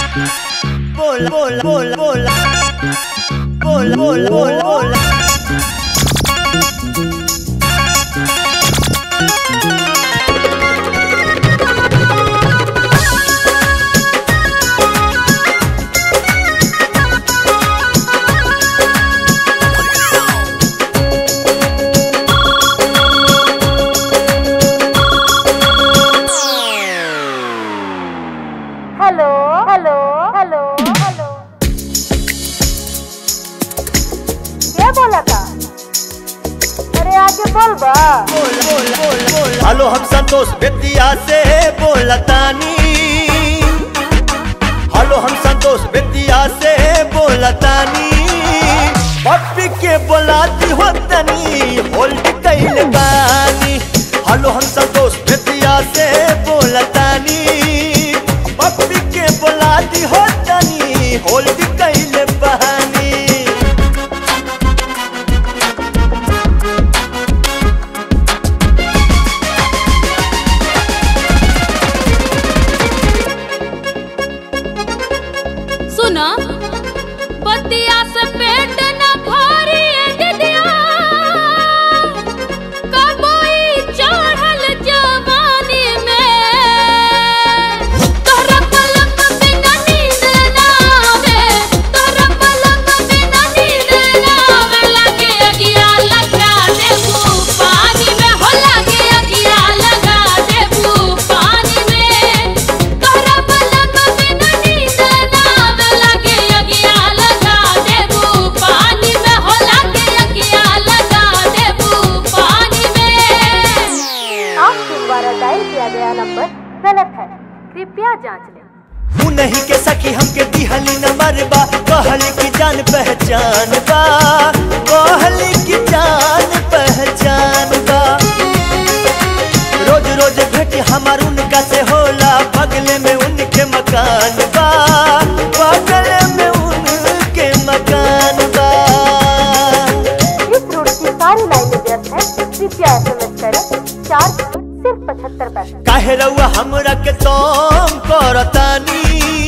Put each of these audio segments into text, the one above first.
bola, bola, bola, bola. Bola, bola, bola, bola. Hello hello hello hello क्या बोला था अरे आगे बोल बा बोला, बोला, बोला, बोला। हेलो हम संतोष बेतिया से बोलतानी हेलो हम संतोष बेतिया से बोलतानी पप्पी के बोलाती हो तनी होल्ड कैल बानी हेलो हम संतोष बेतिया से बोलतानी पप्पी के बोलाती हो तनी होल्ड कैल बानी सुना बतिया से पेट न भरी दिदिया कबई चढ़ल जवानी में तोहरा पलंग बिना नींद ना आवे तोहरा पलंग बिना नींद ना आवे लगे अगिया लगा देबू पानी में हो लगे अगिया लगा देबू पानी में तोहरा पलंग बिना नींद ना आवे लगे अगिया लगा देबू पानी में हो लगे अगिया लगा देबू पानी में आपके द्वारा डायल किया गया नंबर गलत है कृपया जांच लें तू नहीं के सखी हमके दिहली न मरबा कहली की जान पहचान बा कहली की जान पहचान बा रोज रोज भेट हमार उनका से होला बगले में उनके मकान बा बगले में उनके मकान बा इस रूट की सारी लाइनें व्यस्त हैं कृपया एसएमएस करें चार सिर्फ पचहत्तर पैसे काहे रउआ हमरा के तोम करतानी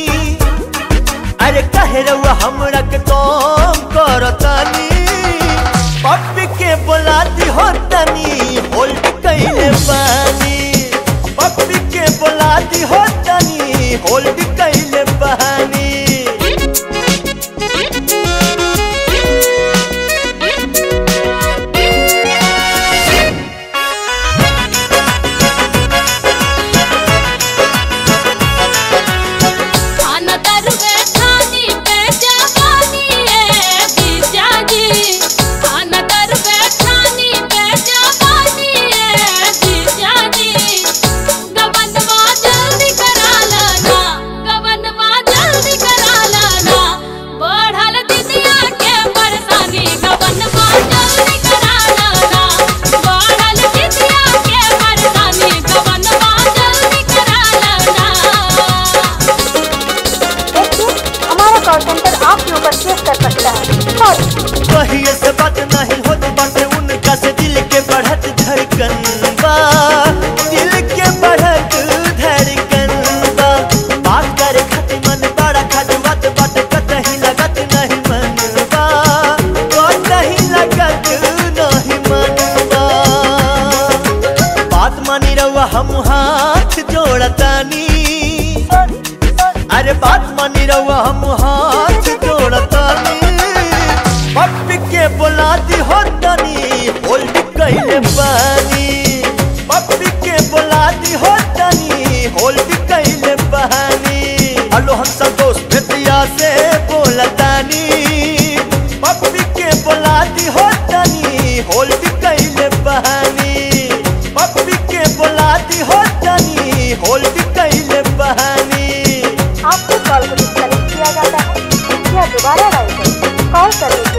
अरे काहे रउआ हमरा के तोम करतानी पप्पी के बोलाती हो तनी होल्ड कैले पानी पप्पी के बोलाती हो तनी होल्ड कैले पानी खाना दरवे खानी पे जवानी है बीजा जी खाना दरवे खानी पे जवानी है बीजा जी गवनवा जल्दी करा लाना गवनवा जल्दी करा लाना बढ़ल दिदिया के परेशानी गवनवा जल्दी करा लाना बढ़ल दिदिया के परेशानी गवनवा जल्दी करा लाना देखिए हमारा कॉल सेंटर आपके ऊपर केस कर सकता है सॉरी कहिए से बात नहीं होत बाटे उनका से दिल के बढ़त धड़कन बा दिल के बढ़त धड़कन बा बात करे खातिर मन बड़ा खजुआत बाटे कतही लगत नहीं मन बा कतही लगत नहीं मन बा बात मानी रहुआ हम हाथ जोड़तानी अरे बात मानी रहुआ हम हाथ जोड़तानी पप्पी के बोलाती हो तनी होल्ड कैले पानी पप्पी के बोलाती हो तनी होल्ड कैले पानी हेलो हम संतोष बेतिया से बोलतानी पप्पी के बोलाती हो तनी होल्ड कैले पानी पप्पी के बोलाती हो तनी होल्ड कैले पानी आपके कॉल को डिस्कनेक्ट किया जाता है कृपया दोबारा डायल करें कॉल करने